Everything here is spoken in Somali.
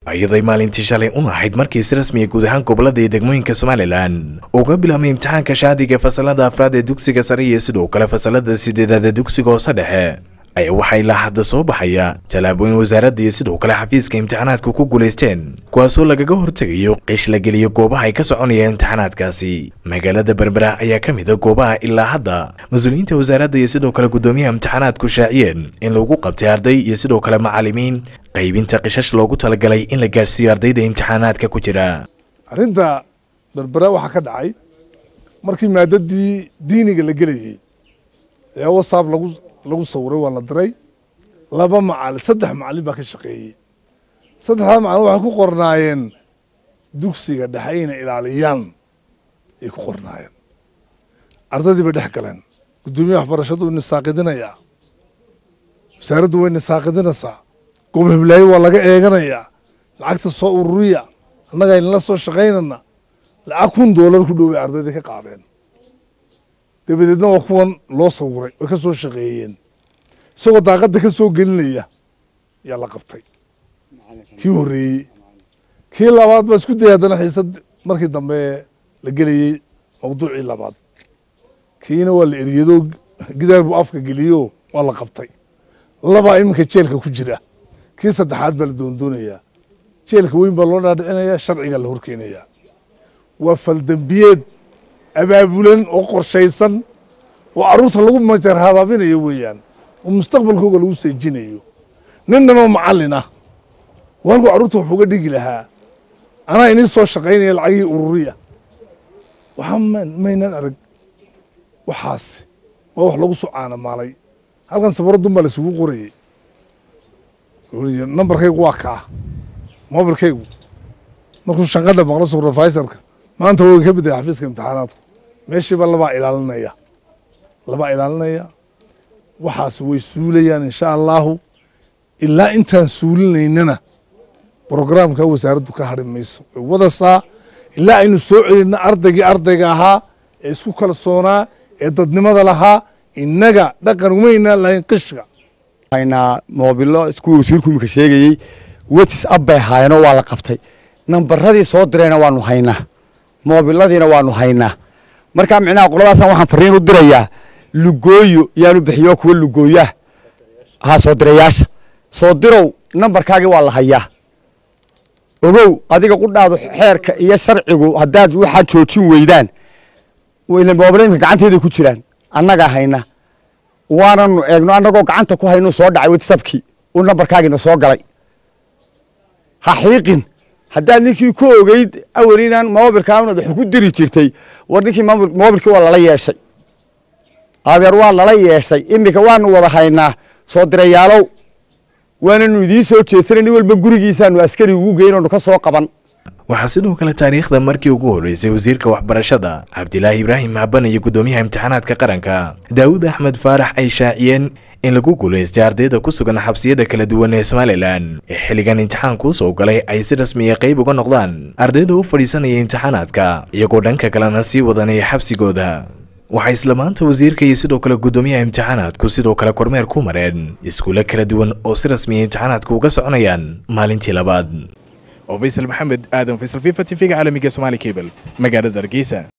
iyaday maalintii shalay un ahayd markii si rasmiya guud ahaan gobolada iyo degmooyinka somalilan uga bilaabmay imtixaanka shaadiga fasalada afraad ee dugsiga sare iyo sidoo kale fasalada sideedaad ee dugsiga hoose dhexe ayaa waxaa ilaa hadda soo baxaya tallaabooyin wasaaradda iyo sidoo kale xafiiska imtixaanaadka ku guulaysteen kuwaasoo lagaga hortegayo qish la geliyo goobaha ay ka soconayaan imtixaanaadkaasi magaalada berbera ayaa ka mid a goobaha ilaa hadda mas-uuliyiinta wasaaradda iyo sidoo kale guddoomiyaha imtixaanaadku shaaciyeen in lagu qabtay arday iyo sidoo kale macallimiin qaybinta qishash loogu talagalay in la gaadhsiiyo ardayda imtixaanaadka ku jira arrinta berbera waxaa ka dhacay markii maadadii diiniga la gelayay ee wasaab lagu lagu sawiray waa la diray laba macalin saddex macalin baa ka shaqeeyey saddexdaa macalin waxay ku qornaayeen dugsiga dhexe inay ilaaliyaan ay ku qornaayeen ardaydii bay dhex galeen guddoomiyaha waxbarashadu way nisaaqidinayaa wasaaraddu way nisaaqidinaysaa gobol hiblaayo waa laga eeganayaa lacagta soo ururiya annaga aynala soo shaqaynana lacag kun doolar ku dhoway ardaydii ka qaadeen dabadeedna waa kuwan loo sawiray way ka soo shaqeeyeen isagoo daaqadda ka soo gelinaya yaa la qabtay kii horreeyey kii labaad baa isku dayay haddana xiisad markii dambe la gelayey mawduucii labaad kiina waa la eriyado gidaar buu afka geliyo waa la qabtay labaa iminka jeelka ku jira kii saddexaad baa la doondoonayaa jeelka weyn baa loo dhaadhicinaya sharcigaa la horkeenayaa waa faldambiyeed abaabulan oo qorshaysan oo carruurta lagu majar habaabinayo weeyaan oo mustaqbalkooga lagu seejinayo ninnan oo macallin ah walku carruurta wax uga dhigi lahaa anaa inii soo shaqaynaya lacagihii ururiya waxaa maynan arag waxaas waa wax lagu soo caanamaalay halkan safaradun baa laisugu qorayey nambarkaygu waa kaa mobilkaygu markuu shanqadha maqlo supervisorka maanta way ka bedaya xafiiska imtixaanaadku meeshiiba labaa ilaalinaya labaa ilaalinaya waxaas way suulayaan insha allahu ilaa intaan suulinaynana brograamka wasaaraddu ka hadri mayso way wadasaa ilaa aynu soo celinna ardaygii ardayga ahaa ee isku kalsoonaa ee dadnimada lahaa innaga dhaqan umaynaa lahayn qishka haynaa moobilo isku wasiirku imika sheegayey wetis ab bay haayeenoo waa la qabtay nambaradii soo dirayna waanu haynaa moobiladiina waanu haynaa markaa micnaha qoladaasaan waxaan fariin u dirayaa lugooyo yaanu bixiyo kuwa lugooyaah haa soo dirayaasha soo dirow nambarkaagii waa la hayaa ogow adiga qudhaadu xeerka iyo sharcigu haddaad waxaad joojin weydaan moobilaimka gacanteeday ku jiraan annagaa hayna waananu eegno annagoo gacanta ku haynu soo dhacay watsabkii uu nambarkaagiina soo galay ha xiiqin haddaad ninkii ku ogeyd awel inaan moobilkaa unaad wax ku diri jirtay war ninkii moobilkii waa lala yeeshay adeer waa lala yeeshay iminka waanu wada haynaa soo dirayaalow waananu idiin soo jeedsanay nin walba gurigiisaanu askari ugu geynonu ka soo qaban waxaa sidoo kale taariikhda markii ugu horreysay wasiirka waxbarashada cabdilaahi ibraahim maaban iyo guddoomiyaha imtixaanaadka qaranka daawud axmed faarax ay shaaciyeen in lagu guulaystay ardayda ku sugan xabsiyada kala duwan ee somalilan ee xilligan imtixaanku soo galay ay si rasmiya qayb uga noqdaan ardayda u fadhiisanaya imtixaanaadka iyagoo dhanka kalena sii wadanaya xabsigooda waxaa isla maanta wasiirka iyo sidoo kale guddoomiyaha imtixaanaadku sidoo kale kormeer ku mareen iskuulo kala duwan oo si rasmiya imtixaanaadka uga soconayaan maalintii labaad oo faysal maxamed aadan faysal fifa t v-ga caalamiga somaali cable magaalada hargeysa